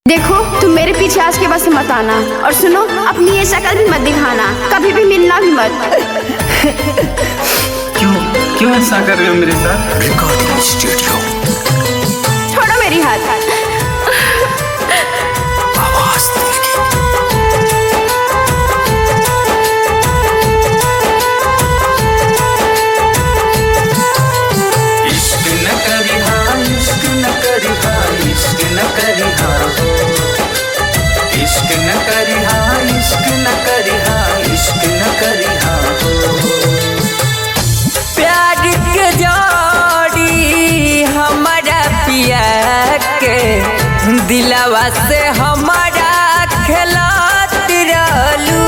देखो तुम मेरे पीछे आज के बस मत आना और सुनो अपनी ये शक्ल भी मत दिखाना कभी भी मिलना भी मत क्यों क्यों ऐसा कर रहे हो मेरे साथ रिकॉर्डिंग स्टूडियो छोड़ो मेरी हाथ आवाज दिल की इश्क न करी हाँ इश्क न करी हाँ इश्क न करी हाँ हो इश्क न करी हाँ इश्क न करी हाँ इश्क न करी हाँ हो प्यार के जोड़ी हमारा पिया के दिलवा से हमारा खेलत रहलू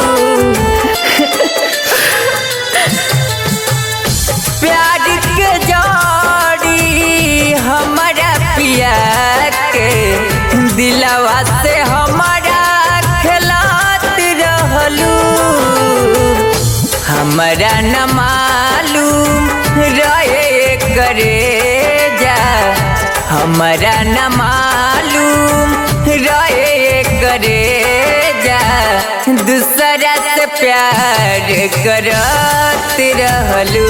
प्यार के जोड़ी हमारा पिया के दिलवा से हमारा खेलत रहलू हमरा न मालूम रहे करे जा हमरा न मालूम रहे करे जा दूसरा से प्यार करत रहलू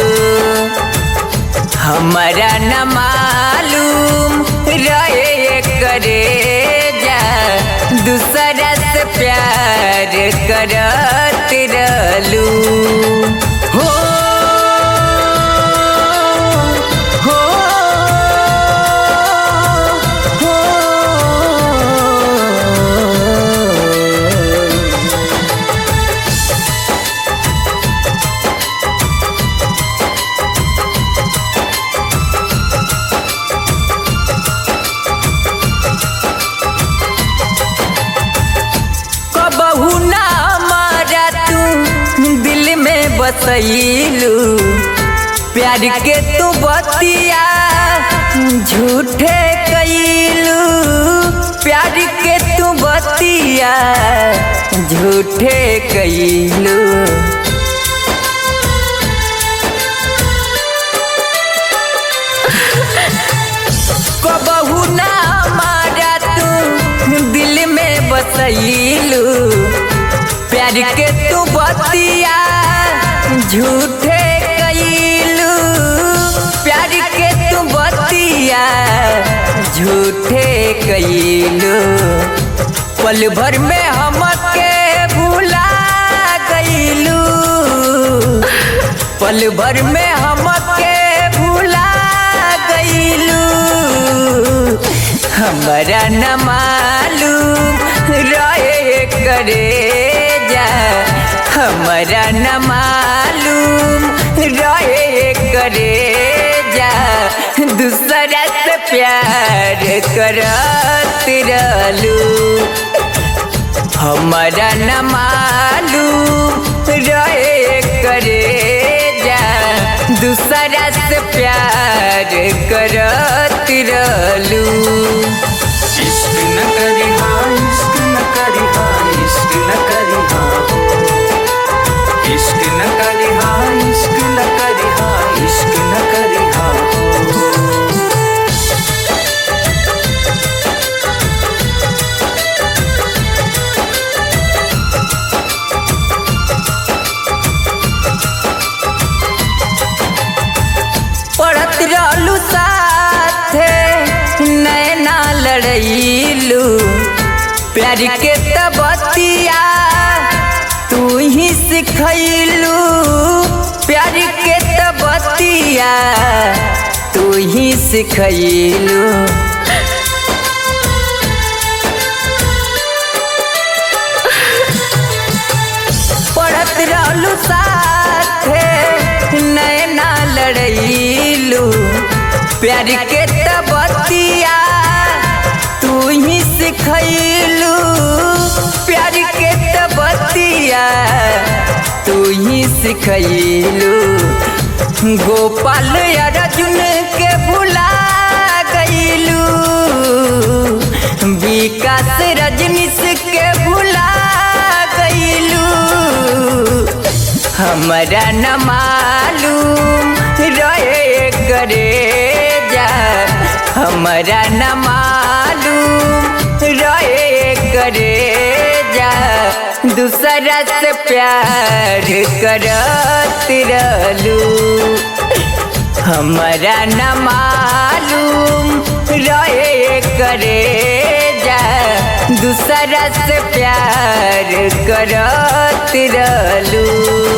हमरा न मालूम रहे करे जा दूसरा से प्यार करत रहलू हो हो हो कबहू ना मारा तू दिल में बसैलू प्यार के तू बतिया झूठे कैलू प्यार के तू बतिया झूठे कैलू कबहू ना मारा तू दिल में बसैलू प्यार के तू बतिया झूठे कैलू प्यार के तू बतिया झूठे कैलू पल भर में हमके भूला गईलू पल भर में हमके भूला गईलू हमरा न मालूम रहे करे जा हमरा न मालूम रहे करे जा दूसरा से प्यार करत रहलू हमरा न मालूम रहे करे जा दूसरा से प्यार करत रहलू इश्क न करी हाँ इश्क न करी हाँ इश्क न करी हाँ हो इश्क न करी हाँ इश्क न करी हाँ इश्क न करी हाँ हो पढ़त रहलू साथे नैना लड़ैलू प्यार के तबतिया तू ही सिखैलू प्यार के तबतिया तू ही सिखैलू पढ़त रहलू साथे नैना लड़ैलू प्यार के तबतिया तू ही सिखैलू प्यार के तबतिया तू ही सिखैलू गोपाल अर्जुन के भुला गईलू विकास रजनीश के भुला गईलू हमरा न मालूम रहे करे जा हमरा न मालूम रहे दूसरा से प्यार करत रहलू हमारा न मालूम रहे करे जा दूसरा से प्यार करत रहलू